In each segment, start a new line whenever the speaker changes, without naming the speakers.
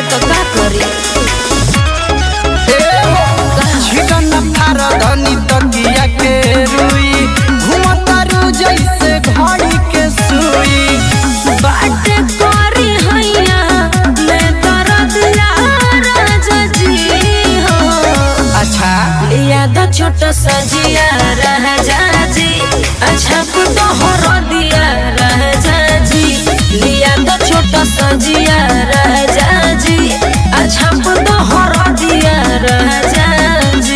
तो का करी
छिटन फार धनी तकिया के रुई घुमतारू जैसे घड़ी के सुई
बाट करी हैया मैं दर्द यार जी हो
अच्छा
लिया द छोट सजिया रह जाजी अच्छा तो हर दिया रह जाजी लिया द छोट सजिया रह जाजी अच्छा तो हर दिया रह जाजी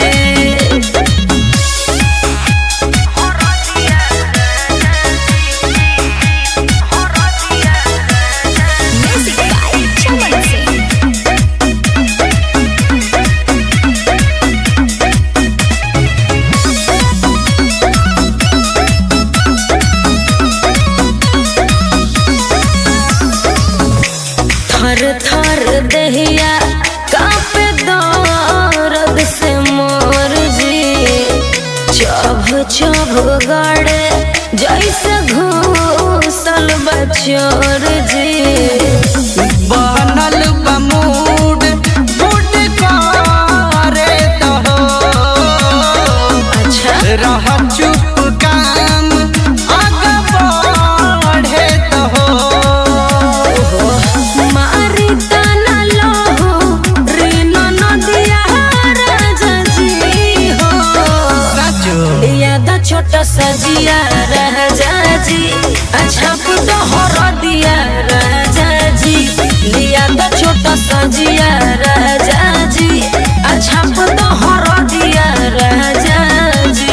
Music by Chaman Singh.
थर थर दहिया कापे दर्द से मोर जी चभ चभ गड़े जैसे घूसल बचोर जी
बनल बा मूड मूड करे तो
अच्छा
रह चुप काम आगे बढ़े तो
मारी ताना लहू रीनो नदिया राजा जी हो
साचो
याद छोट सजिया रह जाजी अच्छा तो हर दिया रह जाजी लिया द छोट सजिया रह जाजी अच्छा तो हर दिया रह जाजी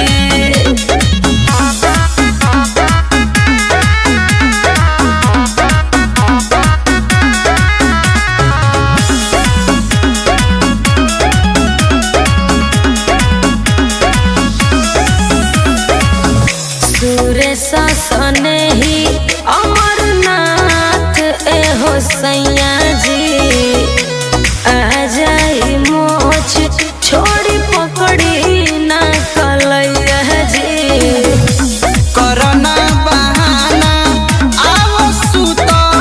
सुरेश सने ही अमरनाथ एहो सैया जी आ जाई मोछ छोड़ी पकड़ी ना कलैया जी
करना बहाना आओ सुत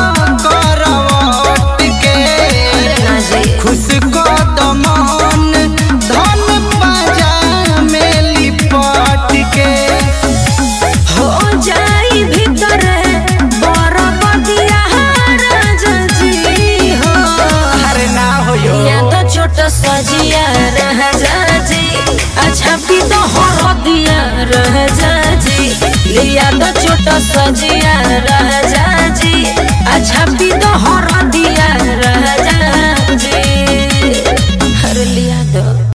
करवट के
ना जी
खुश को दमन धन पाजा में लिपट के
हो जाई भीतर बरफ दिया राजा जी हो
अरे ना हो यो
या तो छोट सजिया रह जाजी अच्छा भी तो हर दिया रह जाजी लिया तो छोट सजिया रह जाजी अच्छा भी तो हर दिया रह जा